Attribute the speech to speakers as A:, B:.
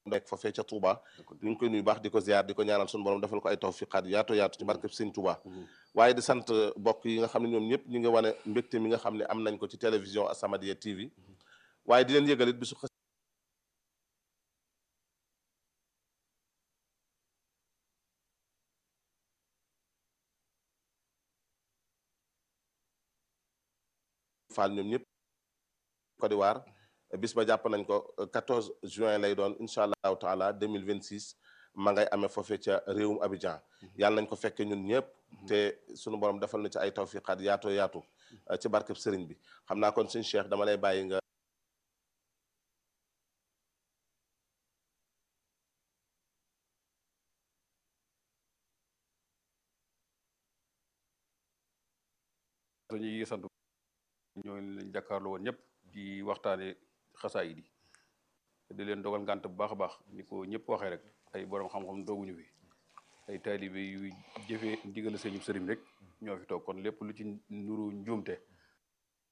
A: nekk foofee ca Touba ñu ngi koy nuyu baax di ko ziar di ko ñaanal suñu borom defal ko ay tawfiqaat yaatu yaatu ci barkeb Sëñ Touba waaye di sant bokk yi nga xam ne ñoom ñëpp ñi nga wane mbégte mi nga xam ne am nañ ko ci télévision As-Samadiyya TV waaye di leen yëgalit bisu Fall ñoom ñëpp Côte d'Ivoire bis ba jàpp nañ ko 14 juin lay doon incha allahu taala 2026 ma ngay amee foofee ca réewum Abidjan yàlla nañ ko fekke ñun ñëpp te sunu borom defal na ci ay tawfiqaat yaatoo yaatu ci barkeb sëriñ bi xam naa kon suñ Cheikh dama lay bàyyi nga
B: ñi sant ñoo lañ jàkkaarloo woon ñëpp di waxtaane xasaayid yi di leen dogal ngànt bu baax a baax ni ko ñëpp waxee rek ay borom xam-xam dooguñu fi ay taalibe yu jëfee ndigal sëñu sëriñ rek ñoo fi toog kon lépp lu ci nuru njuumte